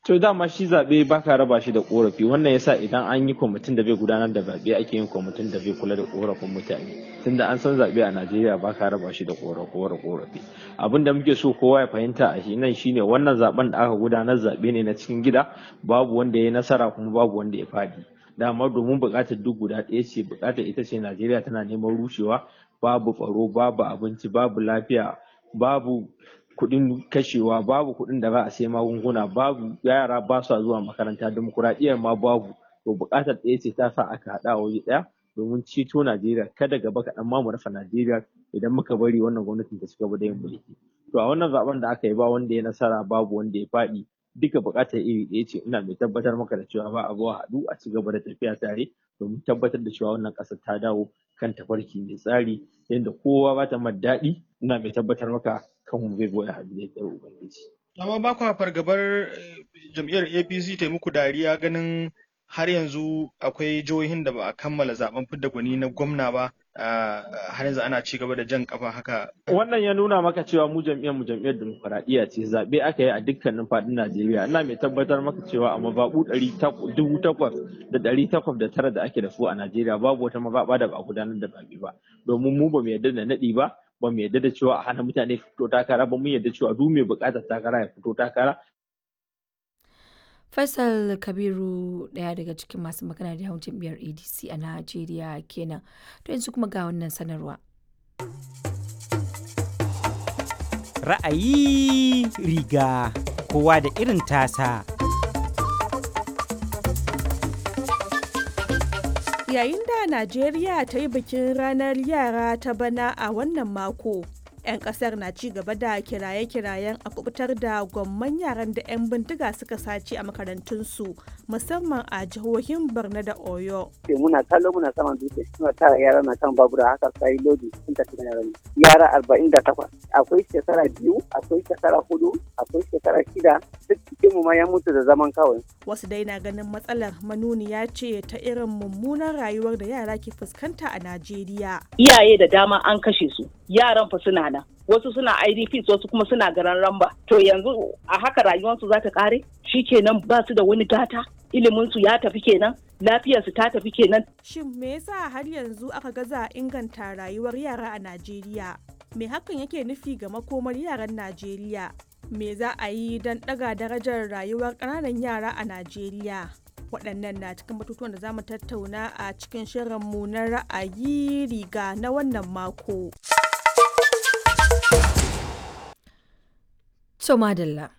To dama shi zaɓe ba ka raba shi da ƙorafi wannan yasa idan an yi kwamitin da bai gudanar da zaɓe ake yin kwamitin da bai kula da ƙorafin mutane tunda an san zaɓe a Najeriya ba ka raba shi da ƙorafi abin da muke so kowa ya fahimta a shi nan shine wannan zaɓen da aka gudanar zaɓe ne na cikin gida babu wanda ya nasara kuma babu wanda ya faɗi dama domin buƙatar duk guda ɗaya ce buƙatar ita ce Najeriya tana neman rushewa babu tsaro babu abinci babu lafiya babu kuɗin kashewa babu kuɗin da za a sai magunguna babu yara ba sa zuwa makaranta demokuraɗiyyar ma babu to buƙatar ɗaya ce ta sa aka haɗa a waje ɗaya domin ceto Najeriya kada gaba kaɗan ma mu rasa Najeriya idan muka bari wannan gwamnatin ta ci gaba da yin mulki to a wannan zaben da aka yi ba wanda ya nasara babu wanda ya faɗi duka buƙatar iri ɗaya ce ina mai tabbatar maka da cewa ba a zuwa haɗu a ci gaba da tafiya tare domin tabbatar da cewa wannan ƙasar ta dawo kan tafarki mai tsari yadda kowa ba ta daɗi ina mai tabbatar maka kan zai goya hannu da yardar ubangiji. amma ba kwa fargabar jam'iyyar apc ta muku dariya ganin har yanzu akwai jihohin da ba a kammala zaben fidda gwani na gwamna ba har yanzu ana ci gaba da jan kafa haka. Wannan ya nuna maka cewa mu jam'iyyar mu jam'iyyar demokuraɗiyya ce zaɓe aka yi a dukkanin faɗin Najeriya. Ina mai tabbatar maka cewa a mazaɓu dubu takwas da ɗari takwas da tara da ake da su a Najeriya babu wata mazaɓa da ba a gudanar da zaɓe ba. Domin mu ba mu yarda da naɗi ba ba mu yarda da cewa a hana mutane fito takara ba mu yarda cewa duk mai buƙatar takara ya fito takara Faisal Kabiru ɗaya daga cikin masu magana da yawan jam'iyyar ADC a Najeriya kenan. To yanzu kuma ga wannan sanarwa. Ra'ayi riga kowa da irin tasa. Yayin da Najeriya ta yi bikin ranar yara ta bana a wannan mako. 'yan kasar na ci gaba da kiraye-kirayen a kubutar da gwamman yaran da 'yan bindiga suka sace a makarantunsu musamman a jihohin borno da oyo muna kallo muna saman dutse suna tara yara na kan babura haka sai lodi sun tafi da yaran yara arba'in da takwas akwai shekara biyu akwai shekara hudu akwai shekara shida duk cikin mu ma ya mutu da zaman kawai wasu dai na ganin matsalar manuniya ce ta irin mummunan rayuwar da yara ke fuskanta a najeriya iyaye da dama an kashe su yaran fa suna nan wasu suna idps wasu kuma suna garan ramba to yanzu a haka rayuwarsu za ta kare kenan ba su da wani gata iliminsu ya tafi kenan lafiyarsu ta tafi kenan shin me yasa har yanzu aka gaza inganta rayuwar yara a najeriya me hakan yake nufi ga makomar yaran najeriya me za a yi don ɗaga darajar rayuwar ƙananan yara a najeriya waɗannan na cikin batutuwan da za mu tattauna a cikin shirinmu na ra'ayi riga na wannan mako. So madalla.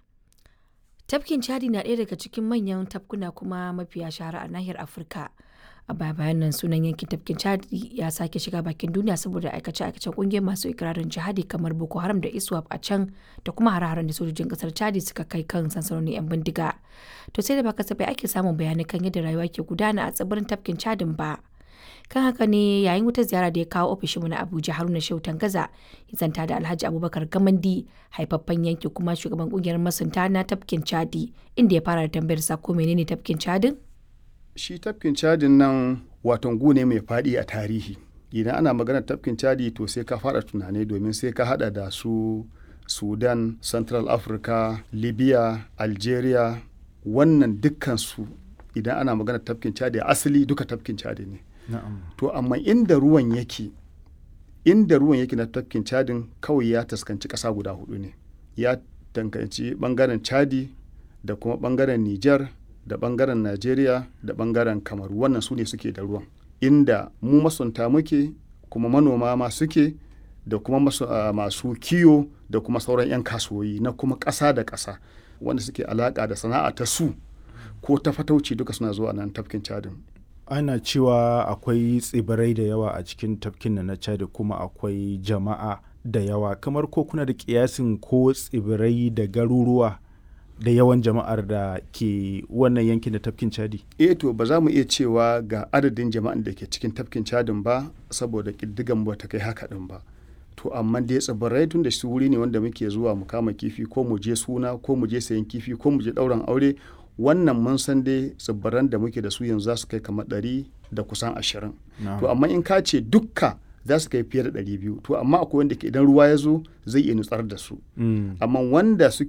Tafkin Chadi na ɗaya daga cikin manyan tafkuna kuma mafiya shahara a nahiyar Afirka. A baya bayan nan sunan yankin tafkin Chadi ya sake shiga bakin duniya saboda aikace-aikacen ƙungiyar masu ikirarin jihadi kamar Boko Haram da ISWAP a can da kuma hare-haren da sojojin ƙasar Chadi suka kai kan sansanonin 'yan bindiga. To sai da ba kasafai ake samun bayanai kan yadda rayuwa ke gudana a tsibirin tafkin Chadin ba. kan haka ne yayin wata ziyara da ya kawo ofishinmu na abuja haruna shehu gaza ya zanta da alhaji abubakar gamandi haifaffen yanki kuma shugaban kungiyar masunta na tafkin chadi inda ya fara da tambayar sa ko menene tafkin chadin shi tafkin chadin nan waton gune mai faɗi a tarihi idan ana maganar tafkin chadi to sai ka fara tunani domin sai ka hada da su sudan central africa libya algeria wannan dukkan su idan ana maganar tafkin chadi asali duka tafkin chadi ne To amma inda ruwan yake inda ruwan yake na tafkin cadin kawai ya taskanci ƙasa guda hudu ne ya tankanci bangaren chadi da kuma bangaren niger da bangaren nigeria da bangaren kamaru wannan su ne suke da ruwan inda mu masunta muke kuma manoma ma suke da kuma masu, uh, masu kiyo da kuma sauran 'yan kasuwoyi na kuma ƙasa da ƙasa wanda suke alaƙa da sana'a ta su ko ta fatauci duka suna zuwa nan tafkin cadin ana cewa akwai tsibirai da yawa a cikin tafkin na chad kuma akwai jama'a da yawa kamar ko kuna da kiyasin ko tsibirai da garuruwa da yawan jama'ar da ke wannan yankin da tafkin chadi eh to ba za mu iya cewa ga adadin jama'an da ke cikin tafkin chadin ba saboda ƙiddigan ba ta kai haka din ba to amma dai tsibirai tun da shi wuri ne wanda muke zuwa mu kama kifi ko mu je suna ko mu je sayan kifi ko mu je ɗauran aure wannan mun san dai tsibiran da muke da su yanzu za su kai kamar ɗari da kusan ashirin to amma in ka ce dukka za su kai fiye da ɗari biyu to amma akwai wanda ke idan ruwa ya zo zai iya nutsar da su amma wanda suke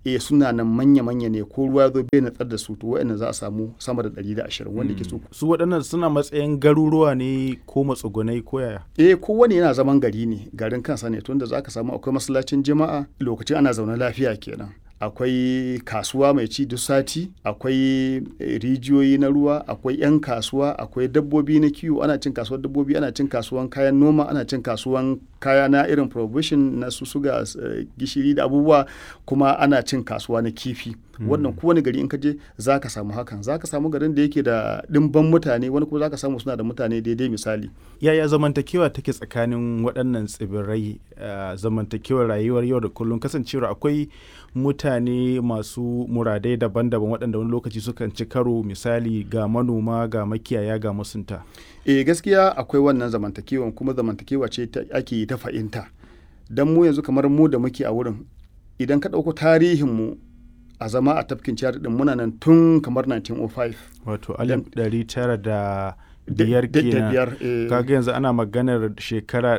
e suna nan manya-manya ne ko ruwa zo bai natsar da su to wa'annan za a samu sama da 120 wanda ke su su waɗannan suna matsayin garuruwa ne ko matsugunai ko yaya eh kowane yana zaman gari ne garin kansa ne tunda za ka samu akwai masallacin jama'a lokacin ana zaune lafiya kenan akwai kasuwa mai ci duk sati akwai rijiyoyi na ruwa akwai 'yan kasuwa akwai dabbobi na kiwo ana cin kasuwar dabbobi ana cin kasuwan kayan noma ana cin kasuwan kaya na irin provision na su suga gishiri da abubuwa kuma ana cin kasuwa na kifi wannan kowane gari in ka je za ka samu hakan za ka samu garin da yake da ɗimban mutane wani kuma za ka samu suna da mutane daidai misali yaya zamantakewa take tsakanin waɗannan tsibirai zamantakewar rayuwar yau da kullum kasancewar akwai mutane masu muradai daban-daban waɗanda wani lokaci sukan ci karo misali ga manoma ga makiyaya ga masunta e gaskiya akwai wannan zamantakewa kuma zamantakewa ce ake yi ta fahimta don mu yanzu kamar mu da muke a wurin idan ka ɗauko tarihinmu a zama a tafkin ciyar din muna nan tun kamar 1905 wato alif ɗari tara da biyar kenan kaga yanzu ana maganar shekara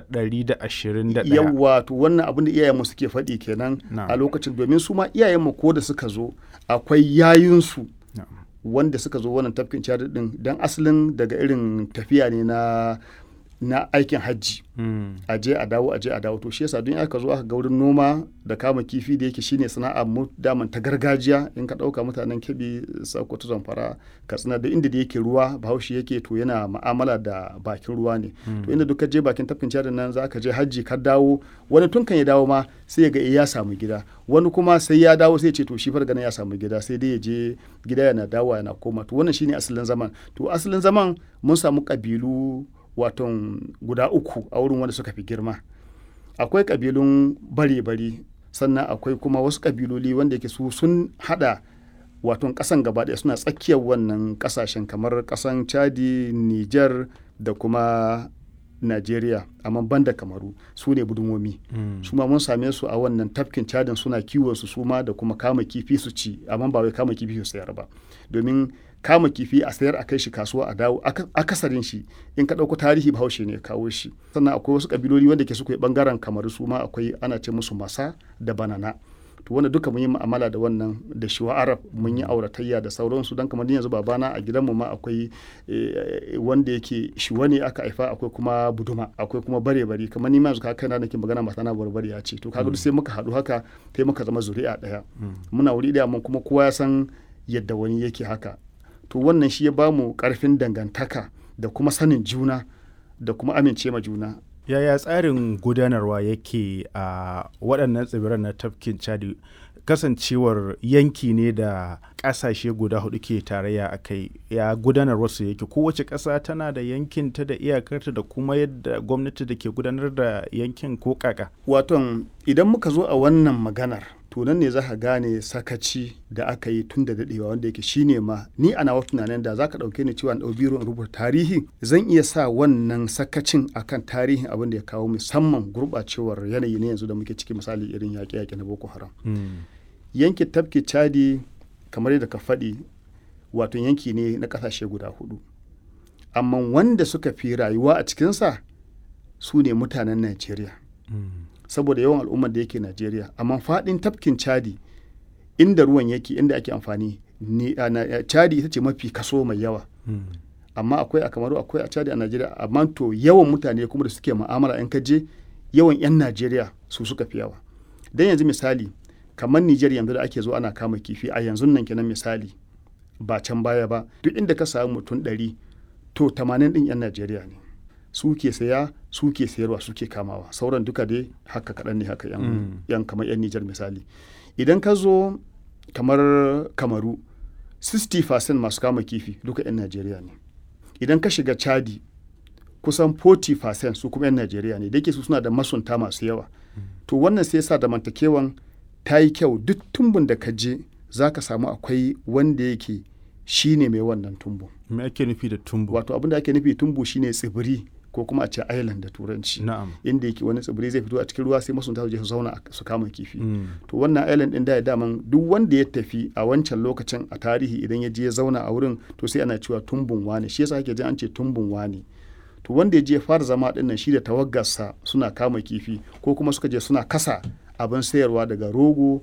121 yawa to wannan abin da iyayenmu suke faɗi kenan a lokacin domin su ma iyayenmu ko da suka zo akwai yayinsu wanda suka zo wannan tafkin ciyar din don asalin daga irin tafiya ne na na aikin hajji mm. a je a dawo a je a dawo to shi yasa don aka zo aka ga wurin noma da kama kifi da yake shine sana'a mu daman ta gargajiya in ka dauka mutanen kebi sokoto zamfara katsina da inda da yake ruwa bahaushe yake to yana ma'amala da bakin ruwa ne mm. to inda duka je bakin tafkin cadin nan za ka je hajji ka dawo wani tun kan ya dawo ma sai ya ga ya samu gida wani kuma sai ya dawo sai ya ce to shi fargana ya samu gida sai dai ya je gida yana dawo yana koma to wannan shine asalin zaman to asalin zaman mun samu kabilu waton guda uku a wurin wanda suka fi girma akwai kabilun bare-bare sannan akwai kuma wasu kabiloli wanda yake su sun hada waton kasan gaba ɗaya suna tsakiyar wannan kasashen kamar kasan chadi niger da kuma Najeriya amma banda kamaru su ne budumomi mm. su ma mun same su a wannan tafkin cadin suna kiwon su suma da kuma kama kifi su ci amma ba wai kama kifi su sayar ba domin kama kifi a sayar a kai shi kasuwa a dawo akasarin shi in ka ɗauko tarihi bahaushe ne kawo shi sannan akwai wasu kabiloli wanda ke suka yi bangaren kamaru su ma akwai ana ce musu masa da banana to wanda duka mun yi mu'amala da wannan da shiwa arab mun yi auratayya da sauransu don kamar yanzu babana a gidanmu ma akwai wanda yake shiwa ne aka haifa akwai kuma buduma akwai kuma bare bari kamar ni ma yanzu ka kaina nake magana mata na barbari ya ce to kaga duk sai muka haɗu haka sai muka zama zuri'a ɗaya muna wuri ɗaya mun kuma kowa ya san yadda wani yake haka to wannan shi ya bamu karfin dangantaka da kuma sanin juna da kuma amince ma juna yaya tsarin gudanarwa yake a waɗannan tsibiran na tafkin chadi kasancewar yanki ne da ƙasashe guda hudu ke tarayya a kai ya gudanar su yake kowace ƙasa tana da yankin ta da iyakarta da kuma yadda gwamnati da ke gudanar da yankin ko kaka waton idan muka zo a wannan maganar to nan ne za ka gane sakaci da aka yi tun da daɗewa wanda yake shine ma ni a nawa tunanin da za ka ɗauke ni cewa ɗau biro in rubuta tarihi zan iya sa wannan sakacin akan tarihin abin da ya kawo musamman gurɓacewar yanayi ne yanzu da muke ciki misali irin yaƙe-yaƙe na boko haram yankin tafki chadi kamar yadda ka faɗi wato yanki ne na ƙasashe guda hudu amma wanda suka fi rayuwa a cikinsa su ne mutanen najeriya saboda yawan al'ummar da yake Najeriya amma faɗin tafkin Chadi inda ruwan yake inda ake amfani ne a Chadi ita ce mafi kaso mai yawa amma akwai a Kamaru akwai a Chadi a Najeriya amma to yawan mutane kuma da suke mu'amala in ka je yawan 'yan Najeriya su suka fi yawa dan yanzu misali kamar Nijar yanzu da ake zo ana kama kifi a yanzu nan kenan misali ba can baya ba duk inda ka samu mutum ɗari to 80 ɗin 'yan Najeriya ne su ke saya su ke sayarwa su ke kamawa sauran duka dai haka kaɗan ne haka yan, mm. yan kamar yan Nijar misali idan ka zo kamar kamaru 60% masu kama kifi duka yan Najeriya ne idan ka shiga Chadi kusan 40% su kuma yan Najeriya ne da yake su suna da masunta masu yawa mm. to wannan sai yasa zamantakewan ta yi kyau duk tumbun da ka je za ka samu akwai wanda yake shine mai wannan tumbu me ake nufi da tumbu wato abin da ake nufi tumbu shine tsibiri ko kuma a ce island da turanci na'am inda yake wani tsibiri zai fito a cikin ruwa sai masunta su je su zauna su kama kifi mm. to wannan island din da ya daman duk wanda ya tafi a wancan lokacin a tarihi idan ya je ya zauna a wurin to sai ana cewa tumbun wane shi yasa ake jin an ce tumbun wane to wanda ya je fara zama din nan shi da tawaggarsa suna kama kifi ko kuma suka je suna kasa abin sayarwa daga rogo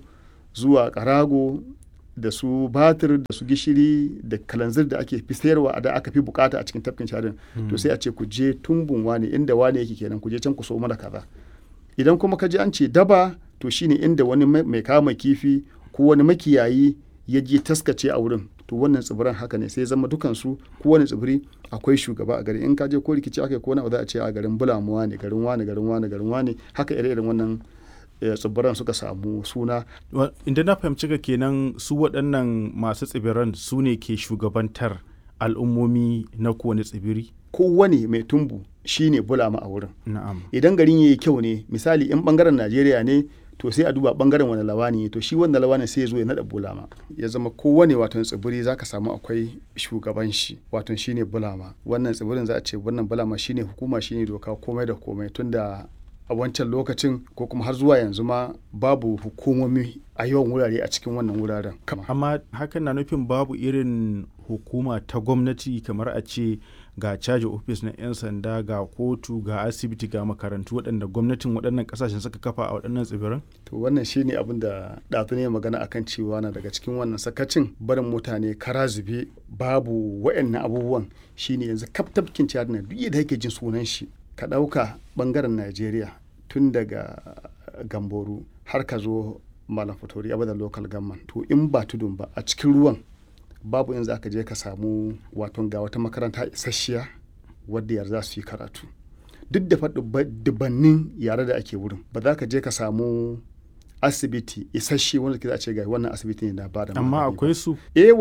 zuwa karago da su batir da su gishiri da kalanzir da ake fi sayarwa da aka fi bukata a cikin tafkin chadin to sai a ce ku je tumbun wane inda wane yake kenan ku je can ku so mana kaza idan kuma ka je an ce daba to shine inda wani mai kama kifi ko wani makiyayi ya je taskace a wurin to wannan tsibiran haka ne sai zama dukansu kowane tsibiri akwai shugaba a gari in ka je ko rikici aka yi ko na za a ce a garin bulamuwa ne garin wane garin wane garin wane haka ire-iren wannan tsibiran suka samu suna. Inda na fahimci ka kenan su waɗannan masu tsibiran su ne ke shugabantar al'ummomi na kowane tsibiri? Kowane mai tumbu shi ne bulama a wurin. Na'am. Idan garin ya yi kyau ne misali in bangaren Najeriya ne to sai a duba bangaren wani lawani to shi wanda lawani sai ya zo ya naɗa bulama ya zama kowane watan tsibiri zaka samu akwai shugaban shi watan shine bulama wannan tsibirin za a ce wannan bulama shine hukuma shine doka komai da komai tunda a wancan lokacin ko kuma har zuwa yanzu ma babu hukumomi a yawan wurare a cikin wannan wuraren. Amma hakan na nufin babu irin hukuma ta gwamnati kamar a ce ga caji ofis na 'yan sanda ga kotu ga asibiti ga makarantu waɗanda gwamnatin waɗannan ƙasashen suka kafa a waɗannan tsibiran? To wannan shine abin da ɗazu ne magana akan cewa na daga cikin wannan sakacin barin mutane kara zube babu waɗannan abubuwan shine yanzu kaf tafkin ciyar na duk da yake jin sunan shi ka ɗauka ɓangaren Najeriya tun daga Gamboru har ka zo Malam Fatori Abada Local Government to in ba tudun ba a cikin ruwan babu in za ka je ka samu waton ga wata makaranta isasshiya wadda yar za su yi karatu duk da dubannin yare da ake wurin ba za ka je ka samu asibiti isasshe wanda ke za a ce ga wannan asibiti ne na ba da amma akwai su eh